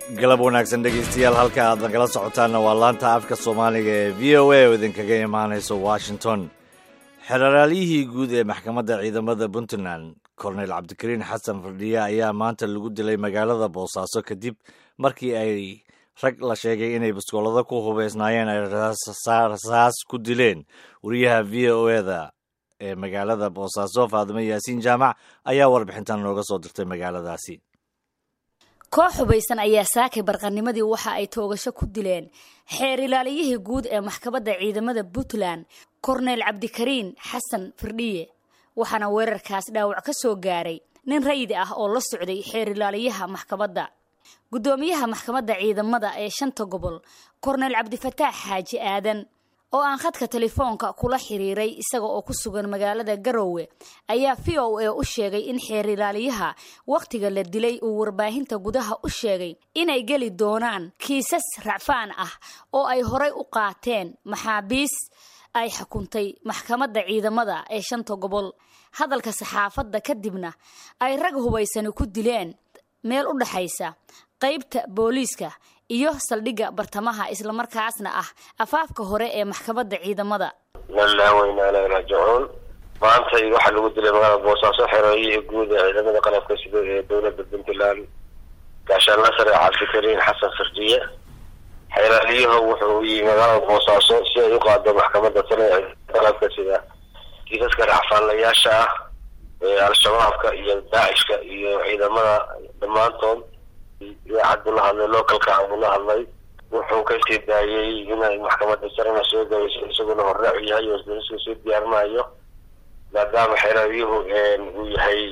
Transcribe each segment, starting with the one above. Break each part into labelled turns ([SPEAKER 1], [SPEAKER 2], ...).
[SPEAKER 1] galab wanaagsan dhegaystayaal halka aad nagala socotaanna waa laanta afka soomaaliga ee v o a oo idinkaga imaanayso washington xeraalyihii guud ee maxkamadda ciidamada puntland korneyl cabdikariin xasan fardhiye ayaa maanta lagu dilay magaalada boosaaso kadib markii ay rag la sheegay inay baskoolado ku hubeysnaayeen ay rasaas ku dileen wariyaha v o eda ee magaalada boosaaso faadimo yaasiin jaamac ayaa warbixintan nooga soo dirtay magaaladaasi
[SPEAKER 2] koox hubaysan ayaa saakay barqanimadii waxa ay toogasho ku dileen xeer ilaaliyihii guud ee maxkamadda ciidamada puntland korneyl cabdikariin xasan firdhiye waxaana weerarkaas dhaawac ka soo gaaray nin rayidi ah oo la socday xeer ilaaliyaha maxkamadda guddoomiyaha maxkamadda ciidamada ee shanta gobol korneyl cabdifataax xaaji aadan oo aan khadka telefoonka kula xiriiray isaga oo ku sugan magaalada garowe ayaa v o a u sheegay in xeer ilaaliyaha wakhtiga la dilay uu warbaahinta gudaha u sheegay inay geli doonaan kiisas racfaan ah oo ay horay u qaateen maxaabiis ay xukuntay maxkamadda ciidamada ee shanta gobol hadalka saxaafadda kadibna ay rag hubaysani ku dileen meel u dhaxaysa qaybta booliiska iyo saldhigga bartamaha islamarkaasna ah afaafka hore ee maxkamadda ciidamada
[SPEAKER 3] lilaahi waynaa ilaahi raajicuun maantay waxaa lagu dilay magaalada boosaaso xerooyihii guud ee ciidamada qalabka sida ee dowladda puntland gaashaanla sare cabdikariin xasan firdiye xeeraaliyuhu wuxuu u yimi magaalada boosaaso si ay u qaado maxkamadda sare ee qalabka sida kiisaska racfaanlayaasha ah ee al-shabaabka iyo daacishka iyo ciidamada dhammaantood idaacad buu la hadlay localka buu la hadlay wuxuu kasii daayay inay maxkamadda sarena soo gabeyso isaguna horraac u yahay oo isdariska soo diyaarinayo maadaama xeeraalyuhu uu yahay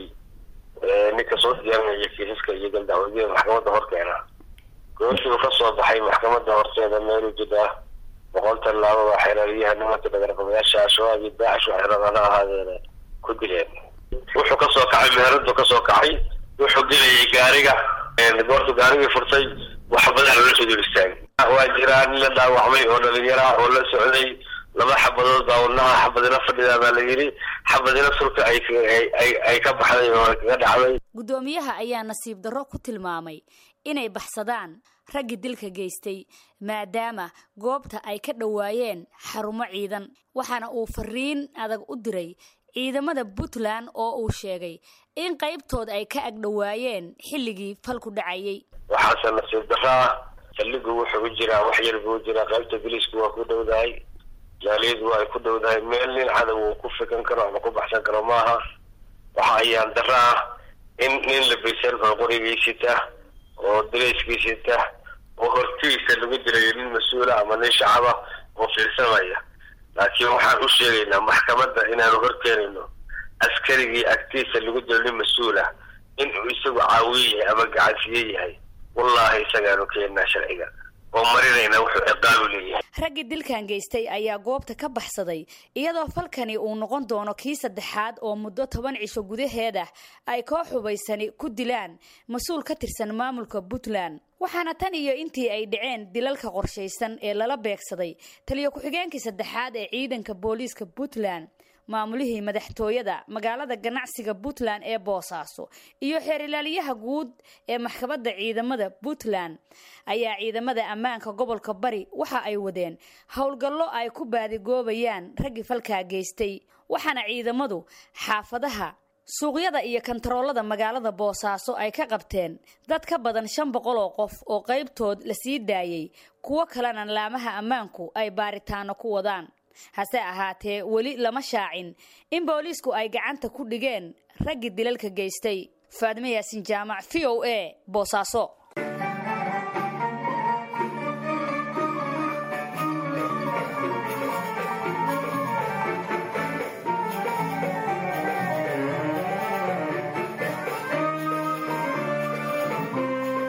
[SPEAKER 3] ninka soo diyaarinaya kiisaska iyo galdacwadiya maxkamadda horkeena goortii uu kasoo baxay maxkamadda horteeda meelu jidha boqol tallaabo waa xeeraalyaha nimanka dhagarqabayaasha al-shabaab iyo daacish waxay rabaan ha ahaadeena ku dileen wuxuu kasoo kacay meheradu kasoo kacay wuxuu gelayay gaariga goortu gaarigii furtay wax badan loola soo dul istaagay waa jiraa nin la dhaawacmay oo dhalinyaro ah oo la socday laba xabadood baa wadnaha xabadina fadhidaa baa la yidhi xabadina sulka ay ay ka baxday oo kaga dhacday
[SPEAKER 2] guddoomiyaha ayaa nasiib darro ku tilmaamay inay baxsadaan raggii dilka geystay maadaama goobta ay ka dhowaayeen xarumo ciidan waxaana uu fariin adag u diray ciidamada puntland oo uu sheegay in qaybtood ay ka agdhowaayeen xilligii falku dhacayay
[SPEAKER 3] waxaase nasiib daraa saldhigu wuxuu u jiraa wax yar buu u jiraa qaybta biliisku waa ku dhowdahay jaaliyadu waa ay ku dhowdahay meel nin cadow uu ku fikan karo ama ku baxsan karo maaha waxa ayaan daro ah in nin labaysan oo qorigiisita oo dirayskiisita oo hortiisa lagu dilayo nin mas-uula ama nin shacaba oo fiirsamaya laakiin waxaan u sheegaynaa maxkamadda inaanu horkeenayno askarigii agtiisa lagu dilo nin mas-uula inuu isagu caawiye yahay ama gacansiye yahay wallaahi isagaanu keenaa sharciga oo marinayna wuxuu ciqaabu leeyahay
[SPEAKER 2] raggii dilkan geystay ayaa goobta ka baxsaday iyadoo falkani uu noqon doono kii saddexaad oo muddo toban cisho gudaheeda ay koox hubaysani ku dilaan mas-uul ka tirsan maamulka puntland waxaana tan iyo intii ay dhaceen dilalka qorshaysan ee lala beegsaday taliyo ku-xigeenkii saddexaad ee ciidanka booliiska puntland maamulihii madaxtooyada magaalada ganacsiga puntland ee boosaaso iyo xeer ilaaliyaha guud ee maxkamadda ciidamada puntland ayaa ciidamada ammaanka gobolka bari waxa ay wadeen howlgallo ay ku baadigoobayaan raggii falkaa geystay waxaana ciidamadu xaafadaha suuqyada iyo kantaroolada magaalada boosaaso ay ka qabteen dad ka badan shan boqol oo qof oo qaybtood la sii daayay kuwo kalena laamaha ammaanku ay baaritaano ku wadaan hase ahaatee weli lama shaacin in booliisku ay gacanta ku dhigeen raggii dilalka geystay faadime yaasin jaamac v o a boosaaso